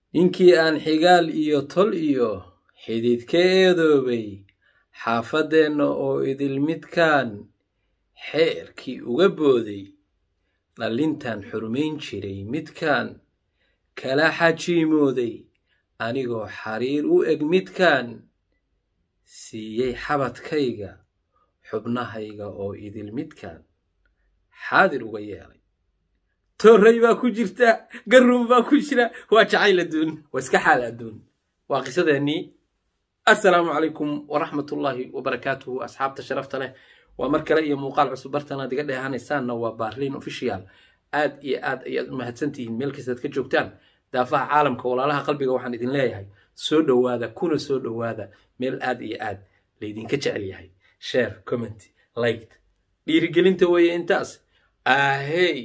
ninkii aan xigaal iyo tol iyo xidid ka eedoobay xaafadeenna oo idil midkaan xeerkii uga booday dhallintan xurmayn jiray midkaan kala xajiimooday anigoo xariir u eg midkaan siiyey xabadkayga xubnahayga oo idil midkaan xaadir uga yeelay torray baa ku jirta garuun baa ku jira waa jacayl adduun waa iska xaal adduun waa qisadeennii assalaamu calaykum waraxmatullaahi wabarakaatuhu asxaabta sharafta leh waa mar kale iyo muuqaal cusub bartanaad iga dheehanaysaanna waa baarliin official aad iyo aad ayaad u mahadsantihiin meel kastaad ka joogtaan daafaha caalamka walaalaha qalbiga waxaan idin leeyahay soo dhowaada kuna soo dhowaada meel aad iyo aad laydinka jecel yahay share comment liked dhiirigelinta weeye intaas ahey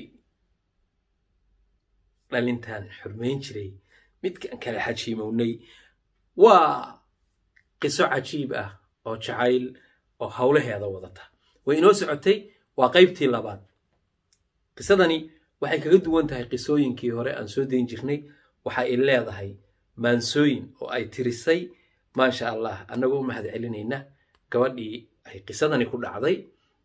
dhalintan xurmayn jiray midkaan kala xajiimownay waa qiso cajiib ah oo jacayl oo howlaheeda wadata way inoo socotay waa qaybtii labaad qisadani waxay kaga duwan tahay qisooyinkii hore aan soo dayn jirnay waxa ay leedahay maansooyin oo ay tirisay maasha allah annagoo u mahad celinayna gabadhii ay qisadani ku dhacday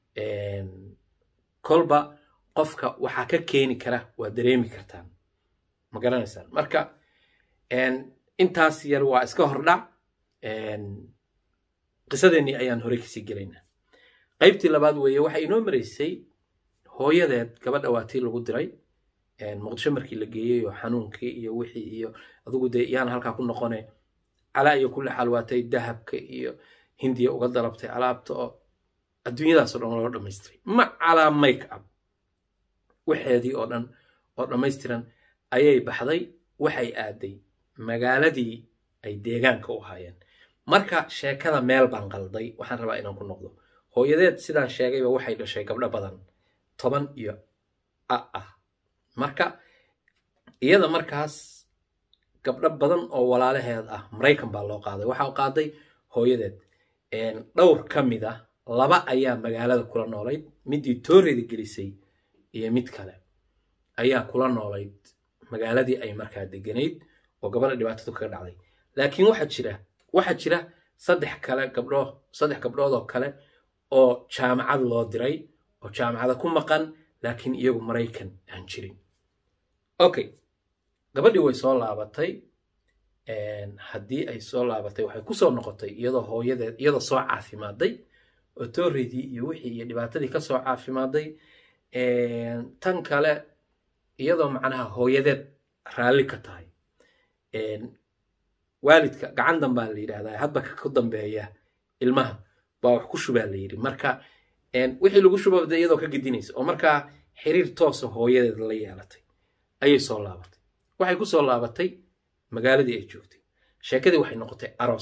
kolba qofka waxaa ka keeni kara waa dareemi kartaan ma garanaysaan marka intaas yar waa iska hordhac qisadeennii ayaan horey kasii gelaynaa qaybtii labaad weeye waxay inoo maraysay hooyadeed gabadha waa tii lagu diray muqdisho markii la geeyey oo xanuunkii iyo wixii iyo adugu dee yaana halkaa ku noqone calaa iyo kulli xaal waatay dahabka iyo hindiya uga dalabtay alaabta oo adduunyadaasoo dhan loo dhamaystiray ma calaa make up waxeedii oo dhan oo dhammaystiran ayay baxday waxay aaday magaaladii ay deegaanka u haayeen marka sheekada meel baan qalday waxaan rabaa inaan ku noqdo hooyadeed sidaan sheegayba waxay dhashay gabdho badan toban iyo a ah marka iyada markaas gabdho badan oo walaalaheed ah maraykan baa loo qaaday waxaa qaaday hooyadeed dhowr ka mid ah laba ayaa magaalada kula noolayd midii tooreda gelisay iyo mid kale ayaa kula noolayd magaaladii ay markaa deganayd oo gabadha dhibaatadu kaga dhacday laakiin waxaa jira waxaa jira saddex kale gabdhoo saddex gabdhood oo kale oo jaamacad loo diray oo jaamacada ku maqan laakiin iyagu maraykan aan jirin okay gabadhii way soo laabatay haddii ay soo laabatay waxay kusoo noqotay iyadoo hooyadeed iyadoo soo caafimaaday oo tooreydii iyo wixii iyo dhibaatadii ka soo caafimaaday tan kale iyadoo macnaha hooyadeed raalli ka tahay waalidka gacan danbaa la yidhahdaa hadba ku dambeeya ilmaha baa wax ku shubaa la yidhi marka wixii lagu shubabda iyadoo ka gedinaysa oo markaa xiriir toosa hooyadeed la yeelatay ayay soo laabatay waxay ku soo laabatay magaaladii ay joogtay sheekadii waxay noqotay aroos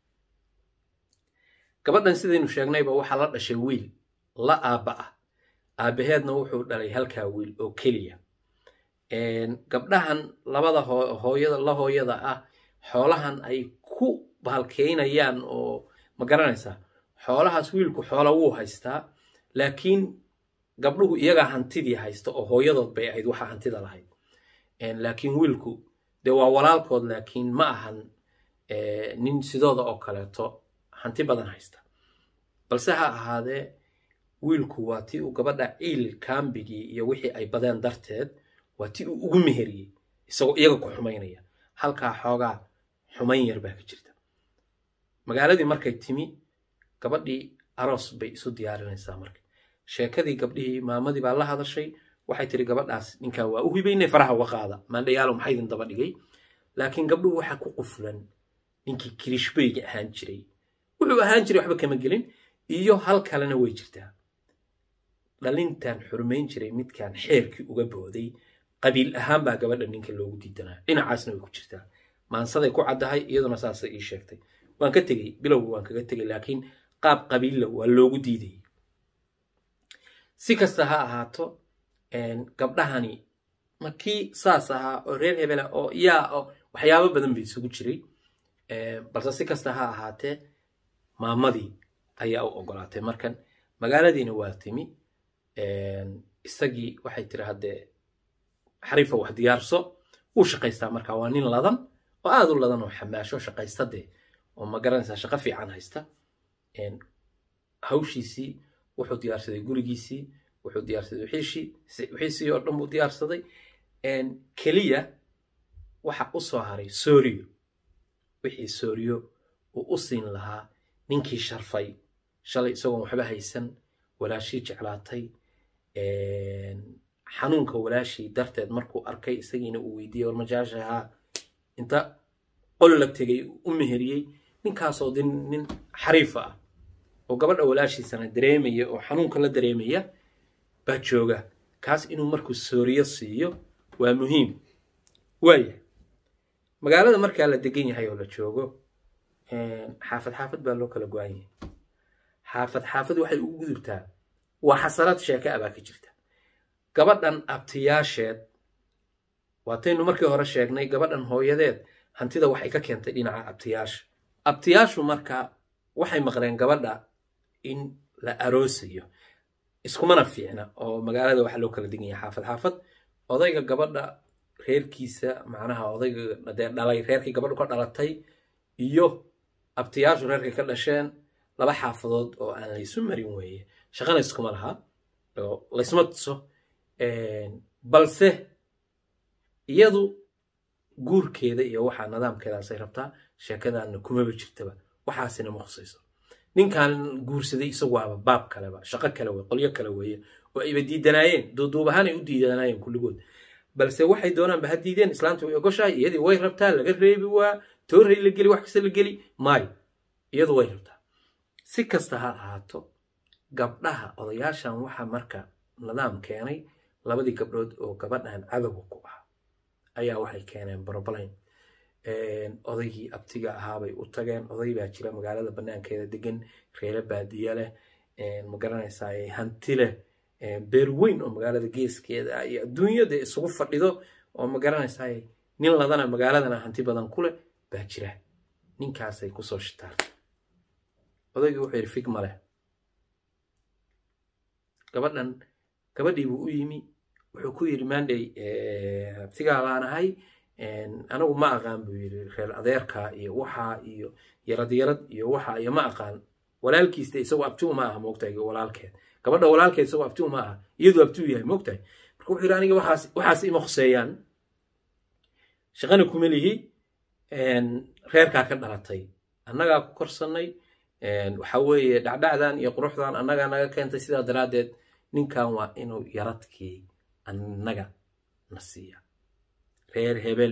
gabadhan sidaynu sheegnayba waxaa la dhashay wiil la aabba ah aabbaheedna wuxuu dhalay halkaa wiil oo keliya gabdhahan labada hooyada la hooyada ah xoolahan ay ku bahalkeynayaan oo ma garanaysaa xoolahaas wiilku xoola wuu haystaa laakiin gabdhuhu iyagaa hantidii haysta oo hooyadood bay ahayd waxaa hantida lahayd laakiin wiilku dee waa walaalkood laakiin ma ahan nin sidooda oo kaleeto hanti badan haysta balse ha ahaadee wiilku waa tii uu gabadha ciil kaambigii iyo wixii ay badeen darteed waa tii uu ugu meheriyey isagoo iyaga ku xumaynaya halkaa xoogaa xumayn yar baa ka jirta magaaladii markay timi gabadhii aroos bay isu diyaarinaysaa marka sheekadii gabdhihii maamadii baa la hadashay waxay tiri gabadhaas ninkaa waa u hibaynay faraha uga qaada maandhayaalo maxaa idin daba dhigay laakiin gabdhuhu waxaa ku quflan ninkii kirishbeyga ahaan jiray wuxuu ahaan jiray waxba kama gelin iyo hal kalena way jirtaa dhalintan xurmayn jiray midkaan xeerkii uga booday qabiil ahaan baa gabadha ninka loogu diidanaa dhinacaasna way ku jirtaa maansaday ku caddahay iyaduna saasay ii sheegtay waan ka tegey bilowga waan kaga tegey laakiin qaab qabiilla waa loogu diidayay si kasta ha ahaato gabdhahani markii saas ahaa oo reer hebela oo yaa oo waxyaabo badan bay isugu jiray balse si kasta ha ahaatee maamadii ayaa u ogolaatay markan magaaladiina waa timi isagii waxay tiri haddee xariifa wax diyaarso wuu shaqaystaa marka waa nin ladan oo aada u ladan oo xamaasho shaqaysta dee oo ma garanaysaa shaqo fiican haysta hawshiisii wuxuu diyaarsaday gurigiisii wuxuu diyaarsaday wixiishii wixiisii oo dhan buu diyaarsaday keliya waxa u soo haray sooriyo wixii sooriyo uu u siin lahaa ninkii sharfay shalay isagoon waxba haysan walaashii jeclaatay xanuunka walaashii darteed markuu arkay isagiina uu weydiiyey warmajaashahaa inta qol la tegay u meheriyey ninkaasoo din nin xariifa ah oo gabadha walaashiisana dareemaya oo xanuunka la dareemaya baa jooga kaas inuu markuu sooriyo siiyo waa muhiim waaya magaalada markaa la degan yahay oo la joogo xaafad xaafad baa loo kala go-an yahay xaafad xaafad waxay ugu gudubtaa waa xasalad sheeke ah baa ka jirta gabadhan abtiyaasheed waataynu markii hore sheegnay gabadhan hooyadeed hantida waxay ka keentay dhinaca abtiyaasha abtiyaashu marka waxay maqleen gabadha in la aroosayo iskumana fiicna oo magaalada waxaa loo kala degan yahay xaafad xaafad odayga gabadha reerkiisa macnaha odayga dee dhalay reerkii gabadhu ka dhalatay iyo abtiyaashu reerkay ka dhasheen laba xaafadood oo aan laysu marin weeye shaqana iskuma laha oo laysma tuso balse iyadu guurkeeda iyo waxaa nidaamkeedaasay rabtaa sheekadaanna kumaba jirtaba waxaasina ma khusayso ninkan guursaday isagu waaba baab kaleba shaqo kale wey qolyo kale weeye oo ayba diidanaayeen duuduub ahaanay u diidanaayeen kulligood balse waxay doonaanba ha diideen islaanta way ogoshahay iyadii way rabtaa laga reebi waa tooray la geli wax kasta la geli maayo iyadu way rabtaa si kasta ha ahaato gabdhaha odayaashan waxa marka nidaam keenay labadii gabdhood oo gabadhan cadowga ku ah ayaa waxay keeneen broblain odaygii abtiga ahaabay u tageen oday baa jira magaalada banaankeeda degan reere baadiye leh ma garanaysaa hanti leh beer weyn oo magaalada geeskeeda ah iyo adduunyada isugu fadhido oo ma garanaysaa nin ladana magaaladana hanti badan ku leh baa jira ninkaasay kusoo shitaartay odaygii wuxuu yidhi figma leh gabadhan gabadhii buu u yimi wuxuu ku yidhi mandey abtigaa laanahay anigu ma aqaan buu yidhi reer adeerka iyo waxaa iyo yarad yarad iyo waxaa iyo ma aqaan walaalkiiste isagoo abtiu ma aha moogtahay walaalkeed gabadha walaalkeed isagoo abtiu ma aha iyaduu abtiu yahay moogtahay marka wuxuu yidhi aniga waxaas waxaas ima khuseeyaan shaqana kuma lihi reerkaa ka dhalatay annagaa ku korsannay waxa weeye dhacdhacdan iyo quruxdan annagaa naga keentay sidaa daraaddeed ninkan waa inuu yaradkii annaga na siiya reer hebel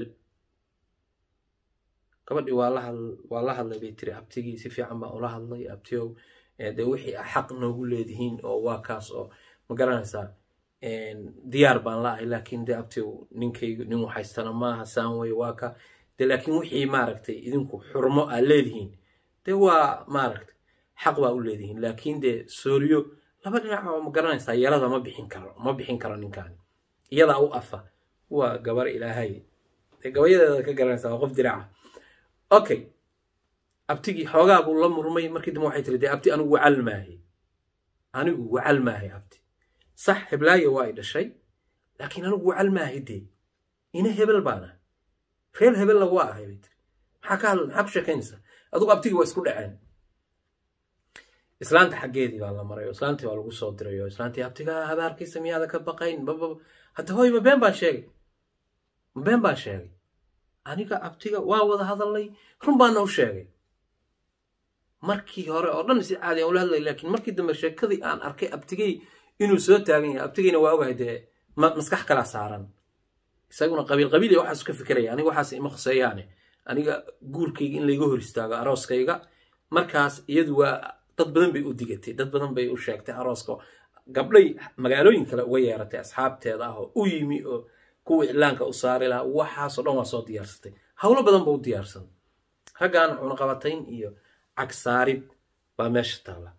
gabadhii waa la hadlay bay tiri abtigii si fiican baan ula hadlay abtiyow dee wixii xaq noogu leedihiin oo waa kaas oo ma garanaysaa diyaar baan la ahay laakiin dee abtiyow ninkaygu nin waxaystana maaha saan wey waa ka de laakiin wixii maaragtay idinku xurmo aad leedihiin dee waa maaragtay xaq baa u leedihiin laakiin dee sooriyo laba dhinac oo ma garanaysaa yeelada ma bixin karo ma bixin karo ninkan iyadaa u afa waa gabar ilaahay dee gabayadeeda ka garanaysaa waa qof diraca okay abtigii xoogaa buu la murmay markii dambe waxay tiri dee abti anigu wacal maahay anigu wacal maahay abti sax heblaayo waa ay dhashay laakiin anigu wacal maahay dee ina hebel baana reer hebella waa ahay bay tiri maxaa ka hadla maxaa ku sheekaynaysaa adugu abtigii waa isku dhaceen islaanta xaggeedii baa la maray oo islaantii baa lagu soo diray oo islaantii abtigaa habaarkiisa miyaada ka baqayn bababa hadda hooy ma been baan sheegay ma been baan sheegay aniga abtiga waa wada hadalnay run baana u sheegay markii hore oo dhan si caadi aan ula hadlay laakiin markii dambe sheekadii aan arkay abtigay inuu soo taagan yahay abtigayna waa ogahay dee maskax kalaa saaran isaguna qabiil qabiil iyo waxaas ka fikiraya aniga waxaas ima khuseeyaane aniga guurkayga in layga hor istaago arooskayga markaas iyadu waa dad badan bay u digatay dad badan bay u sheegtay arooska gabdhay magaalooyin kale uga yeeratay asxaabteeda ah oo u yimi oo kuwa iclaanka u saari lahaa waxaasoo dhan waa soo diyaarsatay howlo badan ba u diyaarsan raggaana cunaqabatayn iyo cagsaarid baa meesha taalla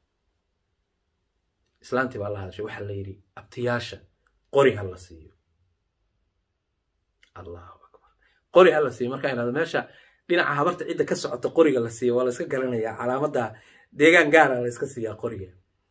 islaantii baa la hadashay waxaa la yidhi abtiyaasha qori ha la siiyo allahu akbar qori ha la siiyo markaa inaad meesha dhinaca habarta cidda ka socota qoriga la siiyo waa la iska garanayaa calaamadda deegaan gaara la iska siiyaa qoriga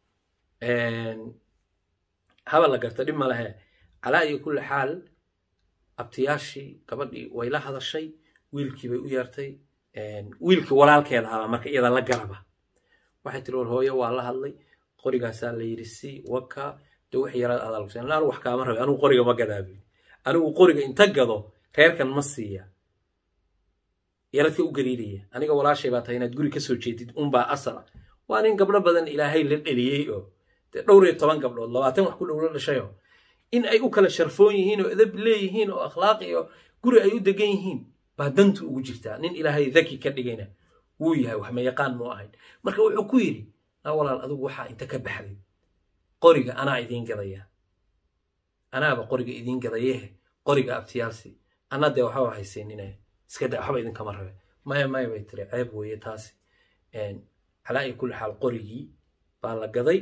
haba la garta dhib ma lehe calaa iyo kulli xaal abtiyaashii gabadhii way la hadashay wiilkii bay u yeertay wiilkii walaalkeeda ahaa marka iyada la garaba waxay tiri war hooyo waa la hadlay qorigaasaa la yidhi si waka de wax yaraad adaalkusa anu wax kaama rabay anigu qoriga ma gadaabi anigu qoriga inta gado reerkan ma siiya yaradka u gariiraya aniga walaashay baa tahay inaad guri ka soo jeedid unbaa asala waa nin gabdho badan ilaahay la dheliyey oo dee dhowr iyo toban gabdhood labaatan wax ku dhow la dhashayoo in ay u kala sharfoon yihiin oo edab leeyihiin oo akhlaaq iyo guri ay u degan yihiin baa dantu ugu jirtaa nin ilaahay daki ka dhigayna wuu yahay wax ma yaqaan muu ahayn marka wuxuu ku yidhi naa walaal adigu waxaa inta ka baxday qoriga anaa idiin gadaya anaaba qoriga idiin gadayehe qoriga abtiyaalsi anna dee waxba haysaynine iska da waxba idinkama rabe maya maya bay tiri ceeb weeye taasi calaa iyo kulli xaal qorigii baa la gaday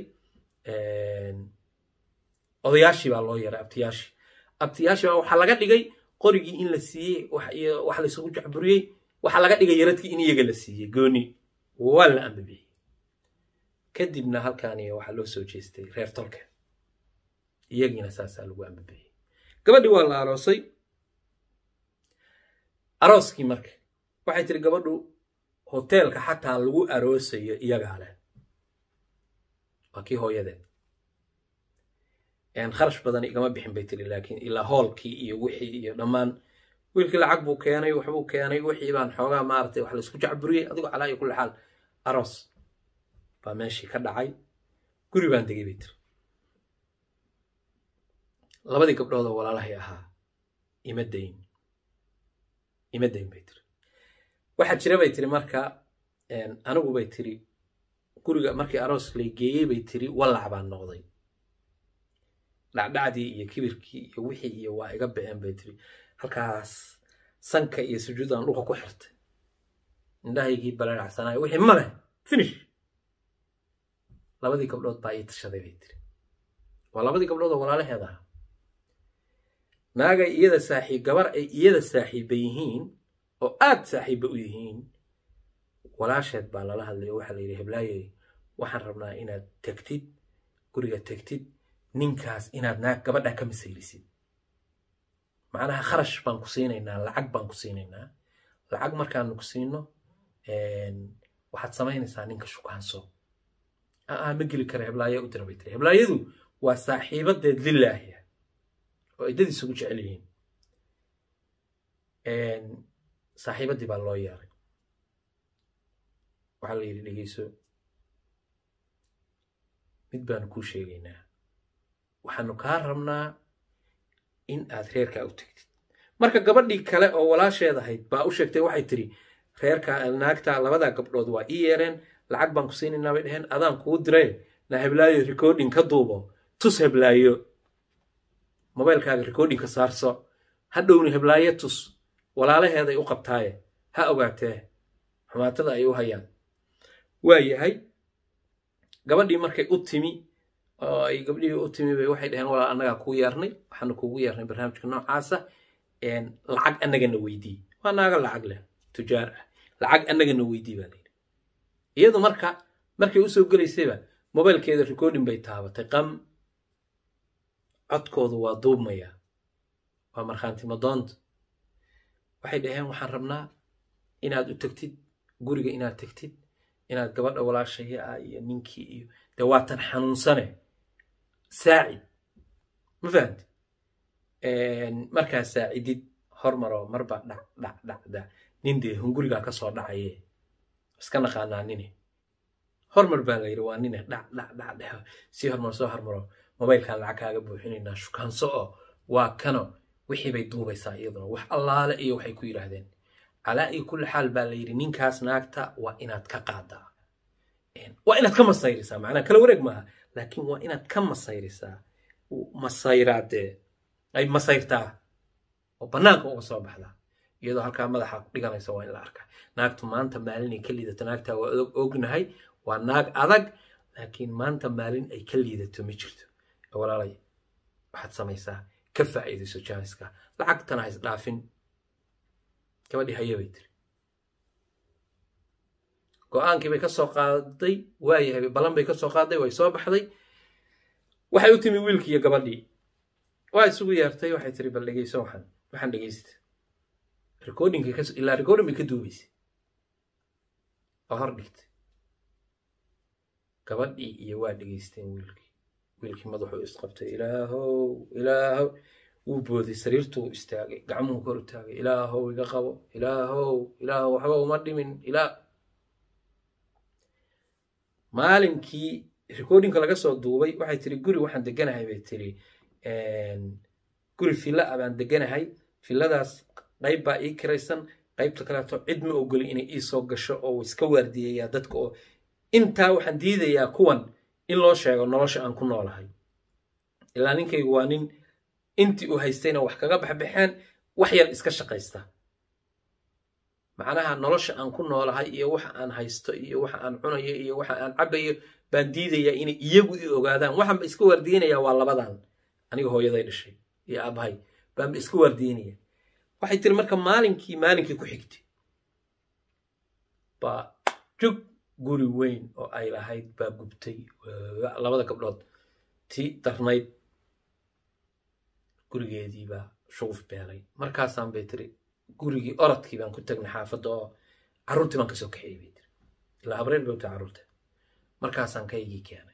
odayaashii baa loo yaray abtiyaashii abtiyaashii baa waxaa laga dhigay qorigii in la siiyey wax laysugu jacburiyey waxaa laga dhigay yaradkii in iyaga la siiyey gooni waa la ambabiyey kadibna halkaani waxaa loo soo jeestay reer tolka iyagiina saasaa lagu ambabiyey gabadhii waa la aroosay arooskii marka waxay tiri gabadhu hoteelka xataa lagu aroosayo iyagaa leh waa kii hooyadeed kharash badan igama bixin bay tiri laakiin ilaa hoolkii iyo wixii iyo dhammaan wiilkii lacag buu keenay waxbuu keenay wixii baan xoogaa maaragtay wax laysku jacburiyey adigoo calaa iyo kulli xaal aroos baa meeshii ka dhacay guri baan degay bay tiri labadii gabdhoodoo walaalahay ahaa ima dayn ima dayn bay tiri waxaa jira bay tiri marka anigu bay tiri guriga markii aroos lay geeyey bay tiri wallac baan noqday dhacdhacdii iyo kibirkii iyo wixii iyo waa iga ba'een bay tiri halkaas sanka iyo sujuudan dhulka ku xirtay indhahaygii balaacsanaayo wixii ma leh finish labadii gabdhood baa ii tashaday bay tiri waa labadii gabdhood oo walaalaheed aha naagay iyada saaxiib gabar ay iyada saaxiibba yihiin oo aad saaxiibba u yihiin walaasheed baa lala hadlay oo waxaa la yidhi heblaayey waxaan rabnaa inaad tegtid guriga tegtid ninkaas inaad naag gabadha ka masaylisid macnaha kharash baan ku siinaynaa lacag baan ku siinaynaa lacag markaanu ku siino waxaad samaynaysaa ninka shukaanso aa ma geli kara heblaaya u dira bay tiri heblaayadu waa saaxiibadeed lilaahiya oo iddadiis ugu jecel yihiin saaxiibaddii baa loo yeeray waxaa la yidhi dhegeyso mid baanu kuu sheegaynaa waxaanu kaa rabnaa in aad reerkaa u tegtid marka gabadhii kale oo walaasheed ahayd baa u sheegtay waxay tiri reerkaa naagta labadaa gabdhood waa ii yeereen lacag baan ku siinaynaa bay dheheen adaan kuu diray na heblaayo recording ka duubo tus heblaayo mobaylkaaga recordingka saarso hadhowni heblaayo tus walaalaheeday u qabtaaye ha ogaatee xumaatada ay u hayaan waa yahay gabadhii markay u timi oo ay gabdhihii u timi bay waxay dhaheen walaal annagaa kuu yeernay waxaanu kuugu yeernay barnaamijka noocaasa lacag annagana weydii waa naaga lacag leh tujaar ah lacag annagana weydii baa layidhi iyadu marka markay usoo gelaysayba mobaylkeeda recording bay taabatay qam codkoodu waa duubmaya waa markhaanti madoonta waxay dhaheen waxaan rabnaa inaad u tegtid guriga inaad tegtid inaad gabadha walaashaya ah iyo ninkii iyo dee waatan xanuunsane saacid ma fahamti markaa saacidid hormaroo marba dhac dhac dhac dhac nin dee hungurigaa ka soo dhacaye iska naqaanaa nine hormar baa la yidhi waa nine dhac dhac dhac dheho sii hormar soo hormaro mobaylkan lacag kaaga buuxinaynaa shukaanso oo waa kano wixii bay duubaysaa iyaduna wax allaale iyo waxay ku yidhaahdeen calaa iyo kulli xaal baa la yidhi ninkaas naagta waa inaad ka qaadaa waa inaad ka masayrisaa macnaa kala wareeg maaha laakiin waa inaad ka masayrisaa masayraadee ay masayrtaa oo bannaanka uga soo baxdaa iyadoo halkaa madaxa dhiganaysa waa in la arkaa naagtu maanta maalin ay ka liidato naagtaa waa ognahay waa naag adag laakiin maanta maalin ay ka liidato ma jirto walaalay waxaad samaysaa ka faa'iidayso jaaniska lacagtana hays dhaafin gabadhii haye bay tiri go-aankii bay ka soo qaaday waayahay ballan bay ka soo qaaday way soo baxday waxay u timi wiilkii iyo gabadhii waa isugu yeertay waxay tiri bal dhegeyso waxaan waxaan dhegeysta recordingka kas ilaa recording bay ka duubaysay oo hor dhigtay gabadhii iyo waa dhegaysteen wiilkii wiilkii madaxuu isqabtay ilaahow ilaahow wuu booday sariirtuu istaagay gacmuhu kor u taagay ilaahow iga qabo ilaahow ilaahow waxba uma dhimin ilaa maalinkii recordingka laga soo duubay waxay tiri guri waxaan deganahay bay tiri guri villa ah baan deganahay villadaas qayb baa ii kiraysan qaybta kaleeto cid ma ogoli inay ii soo gasho oo iska waardiyayaa dadka oo intaa waxaan diidayaa kuwan in loo sheego nolosha aan ku noolahay ilaa ninkaygu waa nin intii uu haystayna wax kaga baxbaxeen wax yar iska shaqaysta macnaha nolosha aan ku noolahay iyo waxa aan haysto iyo waxa aan cunayo iyo waxa aan cabayo baan diidayaa inay iyagu i ogaadaan waxaanba iska waardiyeynayaa waa labadan aniga hooyaday dhashay iyo aabahay baanba iska waardiyeynaya waxay tiri marka maalinkii maalinkii ku xigtay baa jug guri weyn oo ay lahayd baa gubtay labada gabdhood tii darnayd gurigeedii baa shuguf beelay markaasaan bay tiri gurigii orodkii baan ku tagnay xaafadda oo carruurtii baan kasoo kaxeeyey bay tiri ilaa habreer bay u tahay carruurta markaasaan kaygii keenay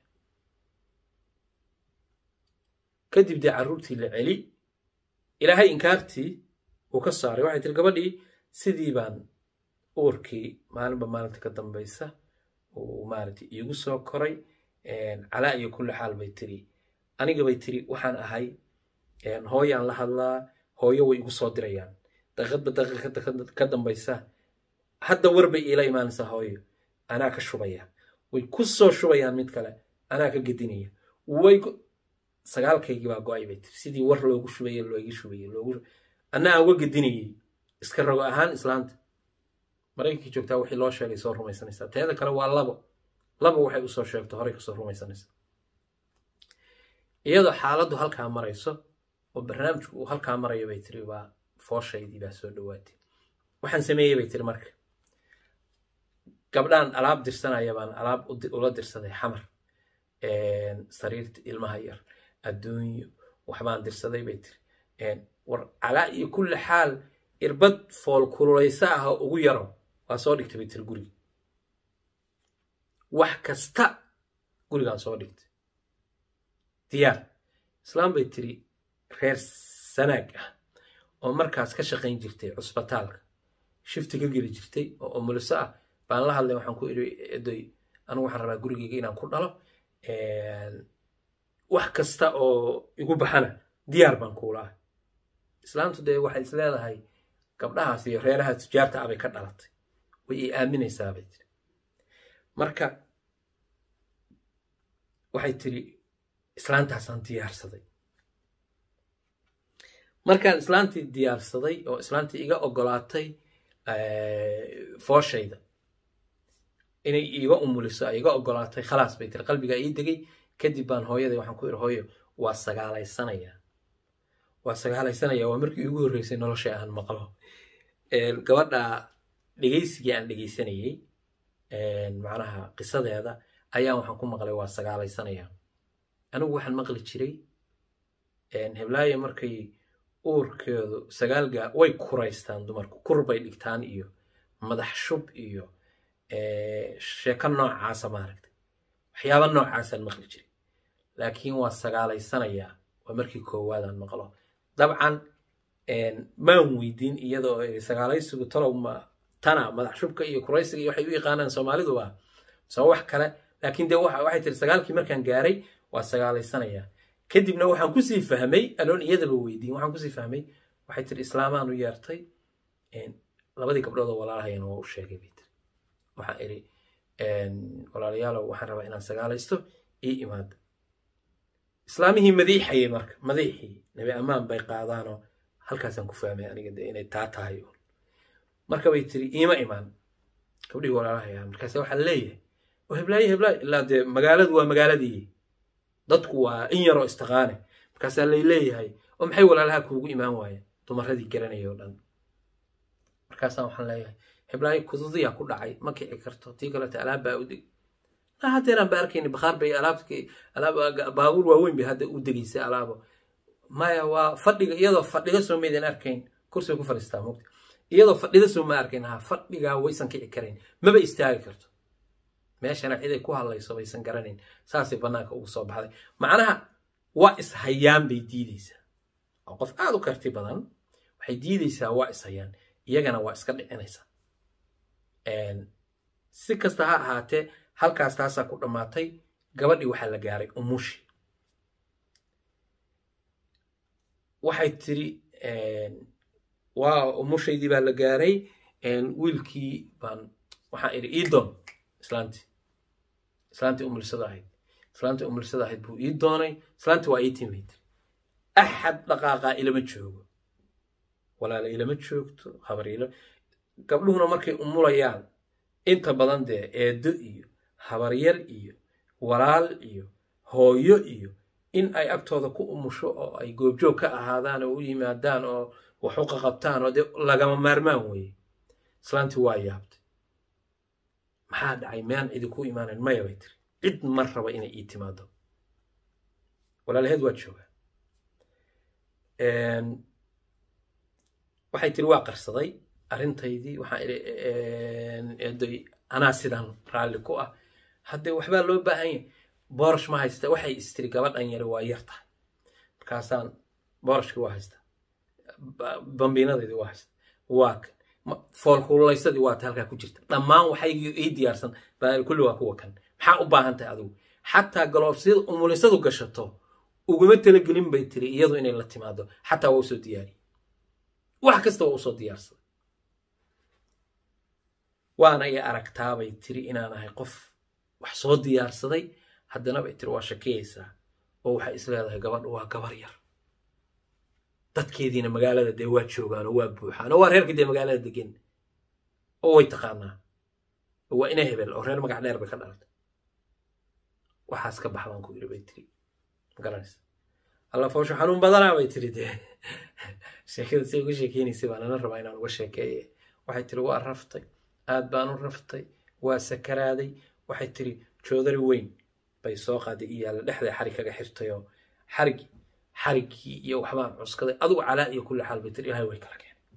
kadib dee carruurtii la celi ilaahay inkaartii uu ka saaray waxay tiri gabadhii sidii baan uurkii maalinba maalinta ka dambaysa uu maaragtay iigu soo koray calaa iyo kulli xaal bay tiri aniga bay tiri waxaan ahay hooyaan la hadlaa hooyo way igu soo dirayaan daqiiqadba daqiiqada ka dambaysa hadda war bay iila imaanaysaa hooyo anaa ka shubaya way ku soo shubayaan mid kale anaa ka gedinaya way sagaalkaygii baa go-ay bay tiri sidii war loogu shubaye looga shubaye loogu anaa uga gedinayay iska rogo ahaan islaanta maraykankii joogtaa wixii loo sheegay soo rumaysanaysaa teeda kale waa labo labo waxay usoo sheegto horey kasoo rumaysanaysaa iyadoo xaaladdu halkaa marayso oo barnaamijku uu halkaa marayo bay tiri waa fooshaydii baa soo dhowaatay waxaan sameeyey bay tiri marka gabdhaan alaab dirsanaya baan alaab ula dirsaday xamar sariirta ilmaha yar adduunyo waxbaan dirsaday bay tiri war calaa iyo kulli xaal irbad fool kululaysa ah oo ugu yaro waa soo dhigtay bay tiri guriga wax kasta gurigaan soo dhigtay diyaar islaam bay tiri reer sanaag ah oo markaas ka shaqayn jirtay cusbitaalka shifti ka geli jirtay oo umuliso ah baan la hadlay waxaan ku iri edoy anigu waxaan rabaa gurigeyga inaan ku dhalo wax kasta oo igu baxana diyaar baan kuula ah islaamtu dee waxay is leedahay gabdhahaas iyo reeraha tujaarta ah bay ka dhalatay way i aaminaysaa bay tiri marka waxay tiri islaantaasaan diyaarsaday markaan islaantii diyaarsaday oo islaantii iga ogolaatay fooshayda inay iiga umuliso ay iga ogolaatay khalaas bay tiri qalbigaa ii degay kadib baan hooyaday waxaan ku iri hooyo waa sagaalaysanaya waa sagaalaysanaya waa markii iigu horreysay nolosha aan maqlo gabadha dhegaysigii aan dhegaysanayey macnaha qisadeeda ayaa waxaan ku maqlay waa sagaalaysanaya anigu waxaan maqli jiray heblaayo markay uurkeedu sagaalga way kuraystaan dumarku kur bay dhigtaan iyo madax shub iyo sheeko noocaasa maaragtay waxyaaba noocaasaan maqli jiray laakiin waa sagaalaysanayaa waa markii koowaadaan maqlo dabcan maan weydiin iyadoo sagaalaysigu talow ma tana madax shubka iyo kuraysiga iyo waxay u yaqaanaan soomaaliduba soo wax kale laakiin dee waxay tiri sagaalkii markaan gaaray waa sagaalaysanayaa kadibna waxaan kusii fahmay aloon iyadaba weydiin waxaan kusii fahmay waxay tiri islaamaan u yeertay labadii gabdhood oo walaalahayana waa u sheegay bay tiri waxaan iri walaalayaalow waxaan rabaa inaan sagaalaysto ii imaada islaamihii madiixayay marka madiixii nabi ammaan bay qaadaanoo halkaasaan ku fahmay aniga de inay taa tahay marka bay tiri iima imaan gabdhihii walaalahaya markaase waxaa leeyahay oo heblaayo heblaayo ilaa dee magaaladu waa magaaladii dadku waa in yaroo istaqaane markaasaa lay leeyahay oo maxay walaalaha kuugu imaan waayeen dumaradii garanaya oo dhan markaasaa waxaan leeyahay heblaayo kududiyaa ku dhacay ma kici karto tii kaleta alaab baa u deg na haddeeraan ba arkayni bakhaar bay alaabki alaab baabuur waaweyn bay hadda u degaysay alaabo maya waa fadhiga iyadoo fadhiga soo maydan arkayn kursiga ku fadhiistaa mogta iyadoo fadhida soo ma arkayn ha fadhigaa waysan kici karayn maba istaagi karto meeshana ciday ku hadlayso baysan garanayn saasay bannaanka ugu soo baxday macnaha waa ishayaan bay diideysaa oo qof aad u karti badan waxay diideysaa waa ishayaan iyagana waa iska dhicinaysaa si kasta ha ahaatee halkaas taasaa ku dhammaatay gabadhii waxaa la gaaray umushi waxay tiri waa umushaydii baa la gaaray wiilkii baan waxaan idhi iidoon islaantii islaantii umulisada ahayd islaantii umulisada ahayd buu ii doonay islaantii waa ii timid axad dhaqaaqaa ilama joogo walaala ilama joogto habar ila gabdhuhuna markay umulayaan inta badan dee eedo iyo habaryar iyo walaal iyo hooyo iyo in ay agtooda ku umusho oo ay goobjoog ka ahaadaan oo u yimaadaan oo wax u qaqabtaan oo dee lagama maarmaan weeye islaantii waa yaabtay maxaa dhacay miyaan idinku imaanayn maya bay tiri cid ma raba inay ii timaado walaalaheed waa joogaa waxay tiri waa qarsaday arrintaydii waxaan idhi eedoy anaa sidan raalli ku ah haddee waxbaa loo baahan yahay boorash ma haysta waxay istiri gabadhan yari waa yar tahay markaasaan boorashkii waa haysta bambiinadeydii waa haysta waa kan foolkuulaysadii waa ta halkaa ku jirta dhammaan waxay ii diyaarsan baa kulli waa kuwa kan maxaa u baahan tahay adigu xataa galoofsiyada umulisadu gashato uguma talagelin bay tiri iyadu inay la timaado xataa waa usoo diyaariye wax kasta waa usoo diyaarsaday waana i aragtaabay tiri inaan ahay qof wax soo diyaarsaday haddana bay tiri waa shakiyaysaa oo waxay is leedahay gabadhu waa gabar yar dadkeediina magaalada dee waa joogaan oo waa buuxaan oo waa reerkii dee magaalada degan oo way taqaanaa oo waa ina hebel oo reer magac dheer bay ka dhalatay waxaas ka bax baan ku yiri bay tiri magaranaysa alla foosho xanuun badanaa bay tiri dee sheekada say uga sheekeynaysay baan ana rabaa inaan uga sheekeeye waxay tiri waa raftay aad baan u raftay waa sakaraaday waxay tiri joodari weyn bay soo qaaday iyo yaalla dhexday xarig kaga xirtayoo xarig xariggii iyo waxbaan cuskaday adugu calaa iyo kulli xaal bay tiri ilahay way kala keenay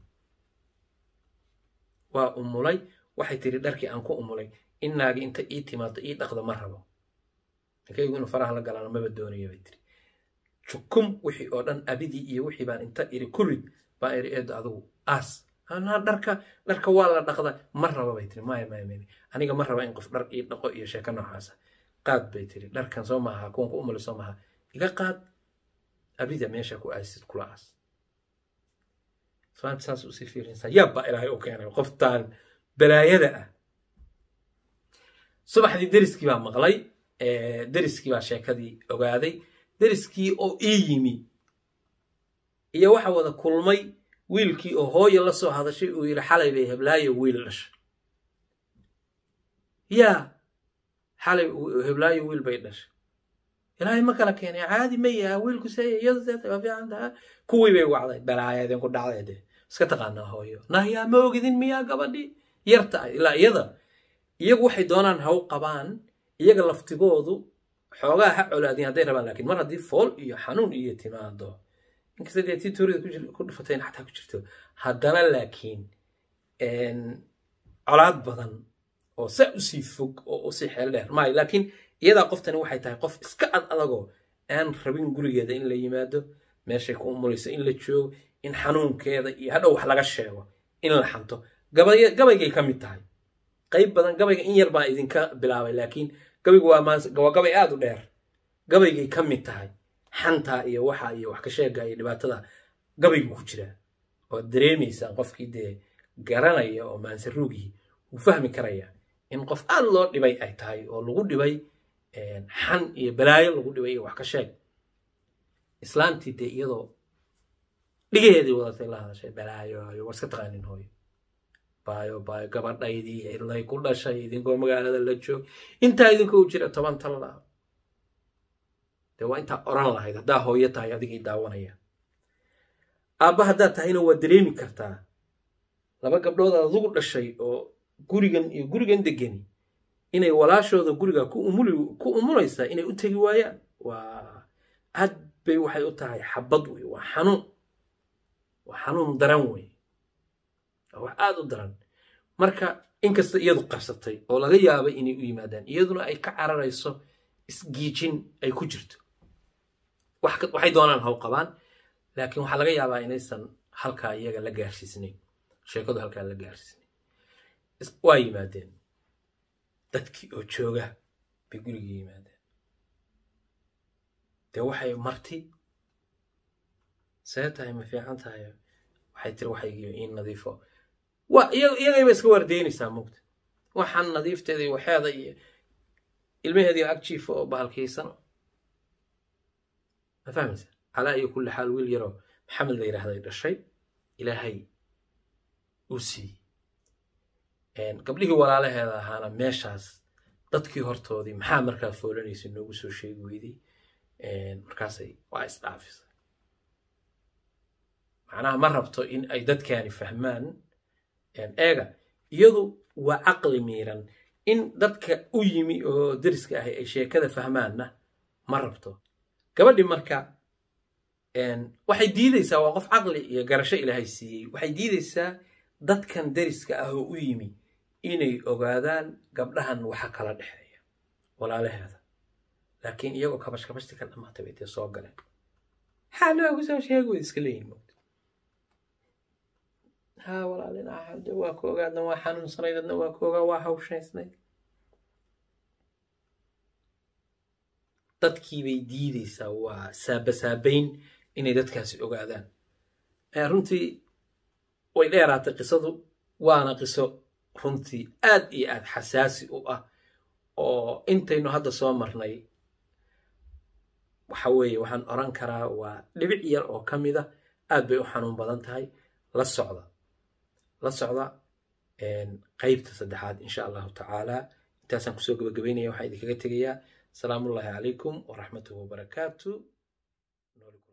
waa umulay waxay tiri dharkii aan ku umulay inaagi inta ii timaado ii dhaqdo ma rabo ninkaygu inuu faraha la galaano maba doonayo bay tiri jukum wixii oo dhan abidii iyo wixii baan inta iri ku rid baan iri eedo adugu aas anaa dharka dharka waa la dhaqda ma raba bay tiri maya maya maya aniga ma raba in qof dhar ii dhaqo iyo sheeko noocaasa qaad bay tiri dharkan soo maaha kuwan ku umuli soo maaha iga qaad abida meesha ku aasid kula aas islaanta saas usii fiirinaysaa yaabba ilaahay u keenay qoftaan balaayada ah subaxdii deriskii baa maqlay deriskii baa sheekadii ogaaday deriskii oo ii yimi iyo waxa wada kulmay wiilkii oo hooyo la soo hadashay uu yidhi xalay bay heblaayo wiil dhashay yaa xalay heblaayo wiil bay dhashay ilaahay ma kala keenay caadi ma yaha wiilku seeya iyadu seeta waa fiican taha kuwii bay wacday balaaya idinku dhacday de iska taqaanaa hooyo nahyaa ma ogidin miyaa gabadhii yarta ah ilaa iyada iyagu waxay doonaan ha u qabaan iyaga laftigoodu xoogaa ha colaadin hadday rabaan laakiin mar haddii fool iyo xanuun iyo timaado inkasta dee tii tuurida ku dhufatayna xataa ku jirto haddana laakiin colaad badan oo saa usii fog oo usii xeel dheer maayo laakiin iyadaa qoftani waxay tahay qof iska ad adagoo aan rabin gurigeeda in la yimaado meeshay ku umulayso in la joogo in xanuunkeeda iyo hadhow wax laga sheego in la xanto gabaygay ka mid tahay qayb badan gabayga in yar baa idinka bilaabay laakiin gabaygu waa gabay aad u dheer gabaygay ka mid tahay xantaa iyo waxa iyo wax ka sheega iyo dhibaatada gabaygu ku jiraa oo dareemaysaan qofkii dee garanaya oo maansaruugii wuu fahmi karaya in qof aad loo dhibay ay tahay oo lagu dhibay xan iyo balaayo lagu dhibay iyo wax ka sheeg islaantii dee iyadoo dhigaheedii wadatay la hadashay balaayo war iska taqaanin hooyo baayo baayo gabadhaydii ilay ku dhashay idinkoo magaalada la joog intaa idinkoo jira toban talla dee waa intaa oran lahayd haddaa hooyo tahay adigii daawanaya aabba haddaad tahayna waa dareemi kartaa laba gabdhood aad adugu dhashay oo gurigan iyo gurigan degani inay walaashooda guriga ku umulaysaa inay u tegi waayaan waa aad bay waxay u tahay xabad wey waa xanuun waa xanuun daran wey waa wax aada u daran marka inkasta iyadu qabsatay oo laga yaabay inay u yimaadaan iyaduna ay ka cararayso isgiijin ay ku jirto waxay doonaan haw qabaan laakiin waxaa laga yaabaa inaysan halkaa iyaga la gaarsiisnayn sheekadu halkaa la gaarsiisnayn waa yimaadeen dadkii oo jooga bay gurigii yimaadeen dee waxay marti see tahay ma fiican tahay waxay tiri waxaygiyo in nadiifo waa iyagayba iska waardeynaysaa mugta waxaan nadiifteeda iyo waxeeda iyo ilmaheediio agjiifa oo bahalkaysan ma fahmaysa calaa iyo kulli xaal wiil yaroo maxamed la yidhaahday dhashay ilaahay uu siiyey gabdhihii walaalaheeda ahaana meeshaas dadkii hortoodii maxaa markaa foolanaysa noogu soo sheegi weyday markaasay waa isdhaafisay macnaha ma rabto in ay dadkaani fahmaan eega iyadu waa caqli miiran in dadka u yimi oo deriska ahi ay sheekada fahmaanna ma rabto gabadhii marka waxay diidaysaa waa qof caqli iyo garasho ilaahay siiyey waxay diidaysaa dadkan deriska ah oo u yimi inay ogaadaan gabdhahan waxa kala dhexeeya walaalaheeda laakiin iyagoo kabash kabashti ka dhamaatay bay dee soo galeen maxaa noogu soo sheegi way iska leeyihin mogta haa walaalin axade waa ku ogaadna waa xanuunsanayd adna waa ku ogaa waa hawshaysnayd dadkii bay diidaysaa waa saabasaabayn inay dadkaasi ogaadaan runtii way dheeraatay qisadu waana qiso runtii aad iyo aad xasaasi u ah oo intaynu hadda soo marnay waxa weeye waxaan oran karaa waa dhibic yar oo ka mida aad bay u xanuun badan tahay la socda la socda qaybta saddexaad insha allahu tacaala intaasaan kusoo gabagabaynaya waxaan idinkaga tegayaa asalaamu ullahi calaykum waraxmatuhu wabarakaatu